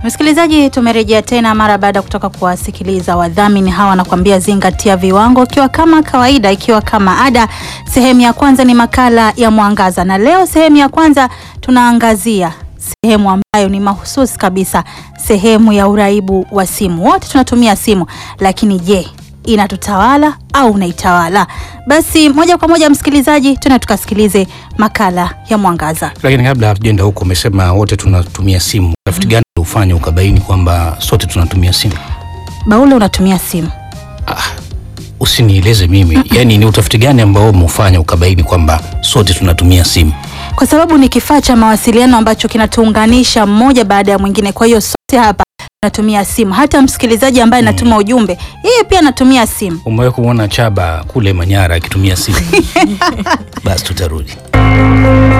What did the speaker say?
Msikilizaji, tumerejea tena mara baada ya kutoka kuwasikiliza wadhamini hawa, wanakuambia zingatia viwango, ikiwa kama kawaida, ikiwa kama ada. Sehemu ya kwanza ni makala ya Mwangaza, na leo sehemu ya kwanza tunaangazia sehemu ambayo ni mahususi kabisa, sehemu ya uraibu wa simu. Wote tunatumia simu, lakini je, inatutawala au unaitawala? Basi moja kwa moja, msikilizaji, tuna tukasikilize makala ya Mwangaza. Lakini kabla hatujaenda huko, umesema wote tunatumia simu. Utafiti gani ufanya ukabaini kwamba sote tunatumia simu? Baule, unatumia simu? Ah, usinieleze mimi yaani, ni utafiti gani ambao umeufanya ukabaini kwamba sote tunatumia simu? kwa sababu ni kifaa cha mawasiliano ambacho kinatuunganisha mmoja baada ya mwingine. Kwa hiyo sote hapa tunatumia simu, hata msikilizaji ambaye anatuma ujumbe, yeye pia anatumia simu. Umewahi kumwona Chaba kule Manyara akitumia simu? Basi tutarudi.